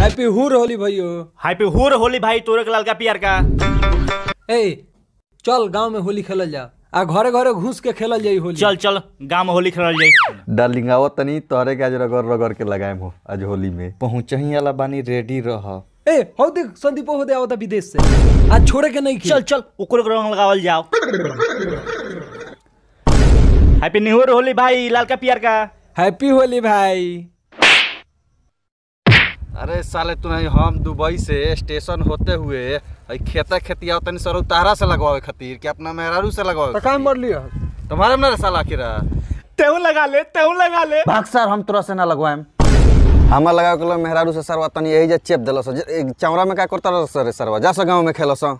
Happy हुर होली भैयो happy हुर होली भाई तोरे के ललका पियर का ए चल गांव में होली खेलल जा आ घरे घरे घुस के खेलल जाई होली चल चल गांव में होली खेलल जाई डार्लिंग आवत तनी तोहरे के आज रगड़ रगड़ के लगाएम हो आज होली में पहुंचही वाला बानी रेडी रह ए हो देख संदीपो हो दे आवता विदेश से आज छोड़े के नहीं खेल चल चल ओकरे के रंग लगावल जाओ हैप्पी न्यू ईयर होली भाई ललका पियर का हैप्पी होली भाई अरे साले तू नहीं हम दुबई से स्टेशन होते हुए हई खेता खेतिया तनी सर उतारा से लगवावे खातिर कि अपना मेहरारू से लगवावे तो काम कर लियो तुम्हारे में ना रे साला आखिर तेहू लगा ले तेहू लगा ले भाग सर हम तोरा से ना लगवाएम हमार लगा के मेहरारू से सरवा तनी यही जे चेप देलो सर चौरा में का करता रह सर सरवा जा सो गांव में खेलो सो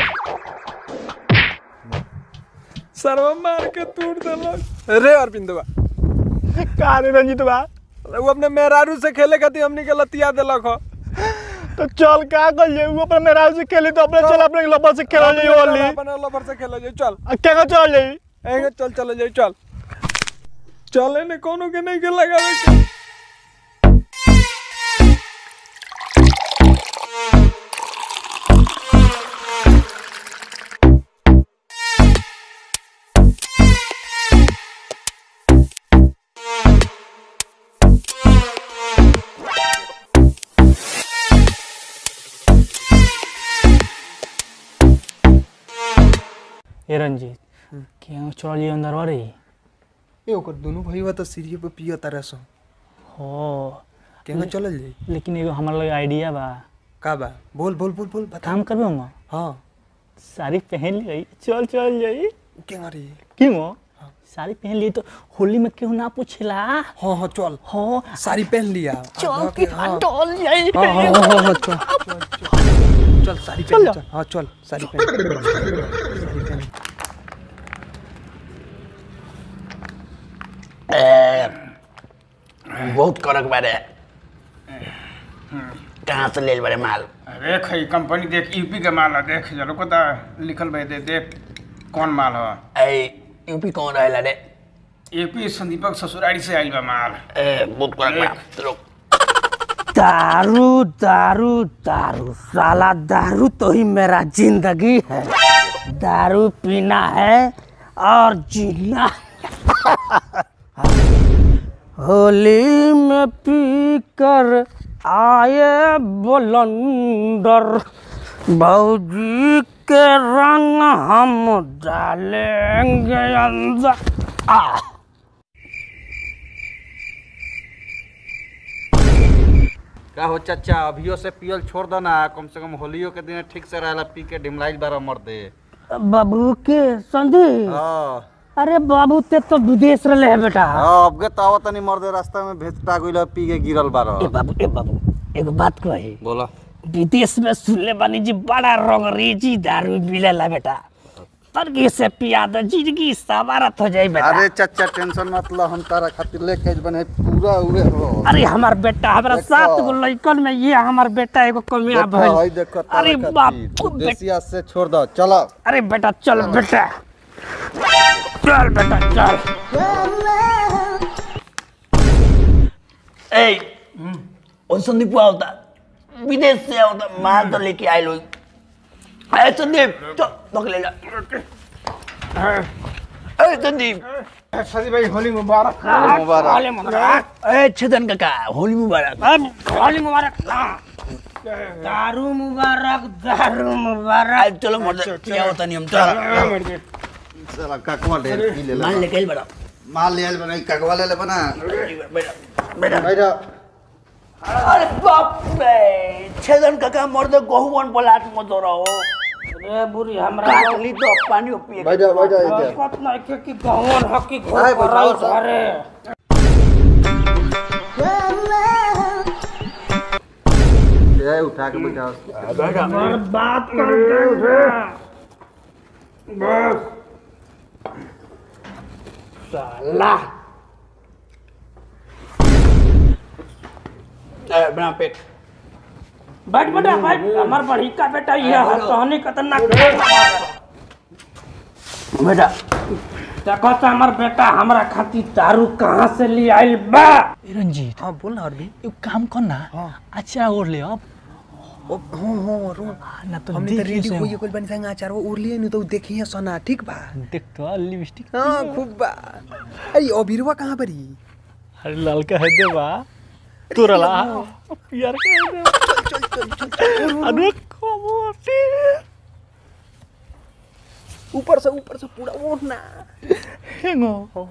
सरवा मार के तोड़ देलक रे अरविंदवा का रे रंजित बा वो अपने मेहरारू से खेले खातिर हमनी के लतिया देलक हो तो चल का कर जाई अपने मेरा से खेली तो अपने चल अपने लबर से खेलल जाई होली अपने लवर से खेल जाई चल आ, क्या का चल जाई एगे चल चल जाई चल चले ने कोनो के नहीं के लगावे के ए रंजीत क्यों चल जी अंदर रे ए ओकर दोनों भईवा तो सीढ़ी पे पियो तारे सो हो केंगे चलल जाई लेकिन एगो हमार लगे आइडिया बा का बा बोल बोल बोल बोल बता काम करबे हम हां साड़ी पहन ली चल चल जाई केंगा रे क्यों साड़ी पहन ली तो होली में क्यों ना पूछला हां हां चल हो साड़ी पहन लिया चल के डोल जाई हाँ, हाँ, हाँ, हाँ, चल, चल, चल, चल साड़ी पहन चल हाँ चल साड़ी पहन साड़ी पहन बहुत करक बारे कहाँ से ले बारे माल देख ई कंपनी देख यूपी के माल है देख जरो को लिखल भाई दे देख कौन माल है ए यूपी कौन रहेला रे यूपी संदीपक ससुरारी से आइल बा माल ए बहुत करक बा चलो दारू दारू दारू साला दारू तो ही मेरा जिंदगी है दारू पीना है और जीना होली में पी कर आए बुलंदर भौजी के रंग हम डालेंगे अंदर आ का हो चाचा अभियो से पियल छोड़ दो ना कम से कम होलियो के दिन ठीक से रहेला पी के डिमलाइज बारह मर दे बाबू के संदीप हाँ अरे बाबू ते तो विदेश रहे है बेटा हाँ, अब के तो आवत नहीं मर दे रास्ता में भेजता गइल पी के गिरल बारह ए बाबू ए बाबू एगो बात कही बोला विदेश में सुनले बानी जी बड़ा रंगरेजी दारू मिलेला बेटा तरगी से पिया दो जिंदगी सवारत हो जाई बेटा अरे चाचा टेंशन मत लो हम तारा खातिर लेके बने पूरा उहे हो अरे हमार बेटा हमारा देखो। सात गो लड़कन में ये हमार बेटा एगो कमिया देखो हई भइल देखो अरे तारा बाप खातिर। बेटा देसिया से छोड़ दो चलो अरे बेटा चल बेटा चल बेटा चल ए ओ संदीप आवता विदेश से आवता माल तो लेके आइल होई ए संदीप तो पक ले जा ए संदीप सदी भाई होली मुबारक मुबारक ए छदन काका होली मुबारक होली मुबारक दारू मुबारक दारू मुबारक आज चलो मर क्या होता नहीं हम चलो चला ककवा ढेर पी ले माल लेके आइल बड़ा माल ले आइल बना ककवा ले ले बना बेटा बैठो अरे बाप रे छदन काका मर दे गहुवन पलाट मत रहो अरे बुरी हमरा काट ली तो पानी पिए बैठो बैठो इधर कत नहीं के कि गवन हकी आए घर बैठाओ पर सब। घरे ये उठा के बैठाओ बात करके साला ए बना पेट बैठ बेटा बैठ हमार बड़ी का बेटा ये है तहनी खतरनाक बेटा देखो तो हमार बेटा हमरा खातिर दारू कहाँ से ले आइल बा ए रंजीत हाँ बोल ना अरबी एगो काम कर ना अच्छा ओढ़ ले अब ओ हाँ हाँ रो ना तो हमने तो देखिए रेडी से होइए कोई बनी संग आचार वो उड़ लिए नहीं तो देखिए सोना ठीक बा देख तो लिपस्टिक हाँ खूब बा अरे अबीरवा कहाँ पर ही अरे लड़का है दे बा तोरा ला यार का है दे चल चल चल चल अरे कमोटी ऊपर से ऊपर से पूरा ओढ़ना हेंगो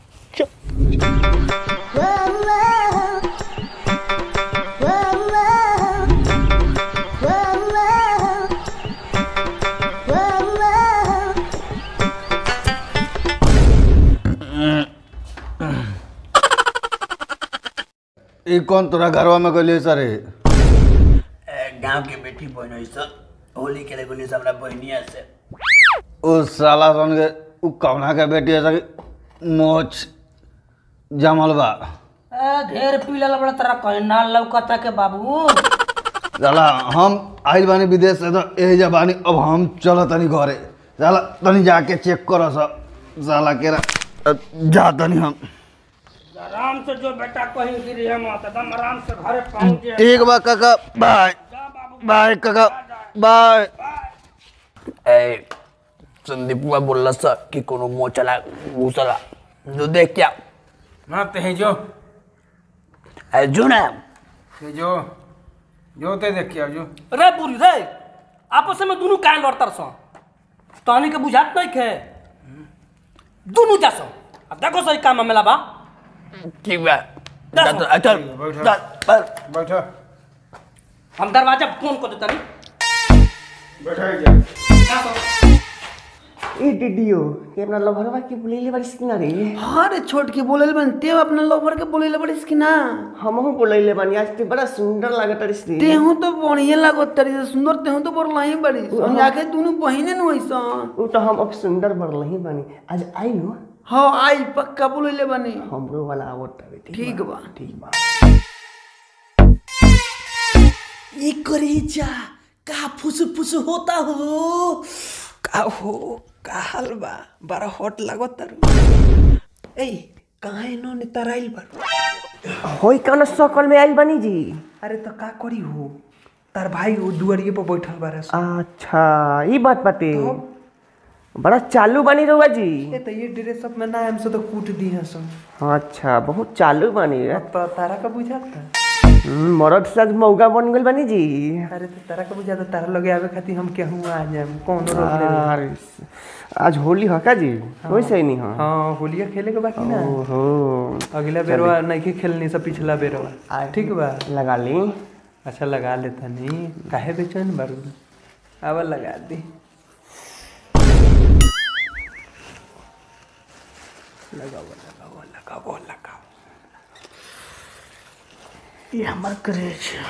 ई कौन तोरा घरवा में गइले सरे गांव के बेटी बहन है सब होली के लगुनी सब हमरा बहनिया से ओ साला सन के उ कौना के बेटी है सके मोच जमल बा ए, ढेर पी लेला बड़ा तेरा कहीं ना लौकता के बाबू साला हम आइल बानी विदेश से तो यही जा बानी अब हम चल तनी घरे साला तनी जाके चेक कर साला केरा अ, जा तनी हम आराम से जो बेटा कहीं गिरी है मत एकदम आराम से घरे पहुंच जाए ठीक बा काका बाय बाय काका बाय ए संदीपुआ बोलला सा कि कोनो मोचला घुसला जो देख क्या हाँ ते है जो ए जो ना ते जो जो ते देख के आओ जो रे बुरी रे आपस में दोनों काहे लड़तर सो तहनी के बुझात नहीं खे दोनों जा सो अब देखो सही काम में बा ठीक बा जा तो अच्छा जा पर बैठो हम दरवाजा फोन कर देता नहीं बैठो जा ए डिडियो ये अपना लभरवा के बोलेले बारिस कि ना रे हाँ रे छोट के बोले बन ते अपना लोभर के बोले बड़िस कि ना हमहू बोलेले बानी आज ते बड़ा सुंदर लागत रिस रे तेहू तो बढ़िया लागत तरी से सुंदर तेहू तो बोल ही बड़ी हम जाके दोनों बहिने न होइसन उ तो हम अब सुंदर बरलही बानी आज आई नो हाँ आई पक्का बोले बनी हमरो वाला आवत रे ठीक बा ठीक बा ये करे जा का फुस फुस होता हो का हो का हाल बा बड़ा हॉट लागत तारू ए कहाँ इन्होंने तराइल बारू होई कौन सकल में आइल बानी जी अरे तो का करी हो तार भाई वो दुआरिये पर बैठल बारे अच्छा ई बात बाते बड़ा चालू बानी रहुआ जी ए तो ये ड्रेस सब में ना हमसे तो कूट दी है सब अच्छा बहुत चालू बानी रे तो तारा का बुझाता हम्म, मरद से आज मौगा बन गइल बानी जी अरे तो तारा का बुझाता तारा लगे आवे खातिर हम केहू आ जाएम कौन रोक ले अरे, आज होली ह का जी वैसे ही नहीं ह हाँ होलिया खेले के बाकी ना ओहो अगला बेरवा नहीं खेलनी सब पिछला बेरवा ठीक बा लगा ली अच्छा लगा लेता नहीं काहे बेचैन बारू अब लगा दी लगाओ लगाओ लगाओ लगाओ ये हमार करे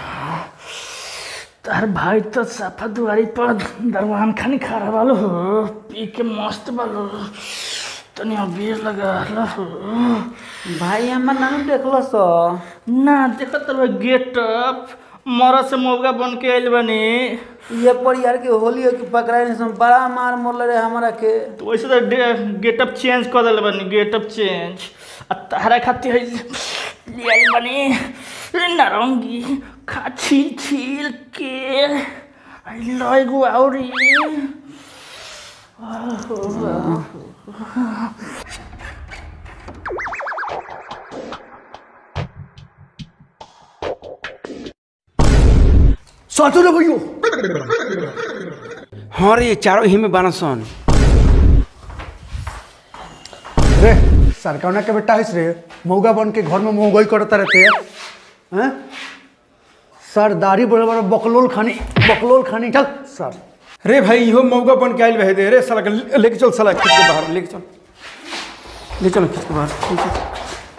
तार भाई तो साफा दुआरी पर दरवान खानी खा रहा वालो हो पी के मस्त वालो तनी अबीर लगा ला हो भाई हमार नानू देखलो सो ना देखो तो गेट अप मरा से मौका बन के आइल बनी ये पर यार के होली हो के पकड़ाई नहीं सम बड़ा मार मोल रे हमरा के तो वैसे तो गेटअप चेंज कर दिल बनी गेटअप चेंज आ तारा खातिर है ले आइल बनी नारंगी खा छील छील के आई लय गो औरी सोचो रे भैयो हाँ रे चारों ही में बानसन रे सरकौना के बेटा है रे मौगा बन के घर में मोगई करता रहते हैं सर दाढ़ी बड़े बड़े बकलोल खानी बकलोल खानी चल सर रे भाई इहो मौका बन के आइल रहे दे रे साला के ले- लेके चल साला खींच के बाहर लेके चल ले चलो खींच के बाहर ले चल।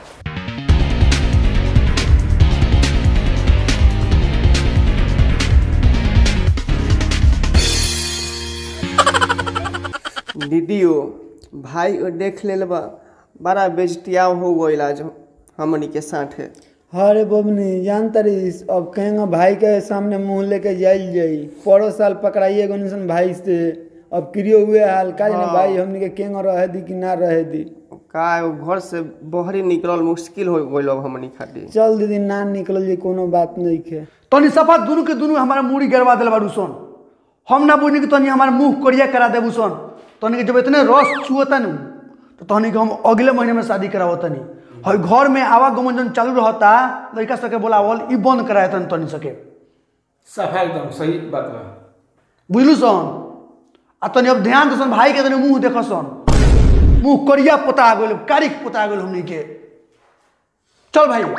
दीदियो भाई ओ देख लेल बा बड़ा बेजतिया हो गइल आज हमनी के साथे अरे बबनी जान तरीस अब कहेंगे भाई के सामने मुंह लेके जाइल जाई पड़ो साल पकड़ाइए गो निसन भाई से अब क्रियो हुए हाल का जाने भाई हमनी के केंग रहे दी कि ना रहे दी का एगो घर से बहरी निकलल मुश्किल हो गइल अब हमनी खातिर चल दीदी ना निकल जी कोनो बात नहीं खे तनी सफा दुनू के दुनू हमारा मूड़ी गड़वा दिल बारू सन हम ना बुझनी कि तनी हमारा मुंह कोरिया करा देबू सन तनी के जब इतने रस छुअता नु तो तनी के हम अगले महीने में शादी करावत तनी हई घर में आवागमन जन चालू रहता लड़का सके बोलावल ई बंद कराए तनी तनी सके सफा एकदम सही बात बा बुझलू सन आ तनी अब ध्यान दसन भाई के तनी मुंह देख सन मुंह कोरिया पोता गेल कारिक पोता गेल हमनी के चल भाई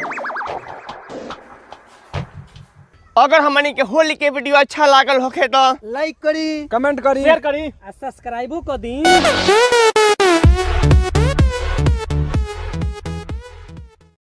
अगर हमनी के होली के वीडियो अच्छा लागल होखे तो लाइक करी कमेंट करी शेयर करी आ सब्सक्राइबो कर दी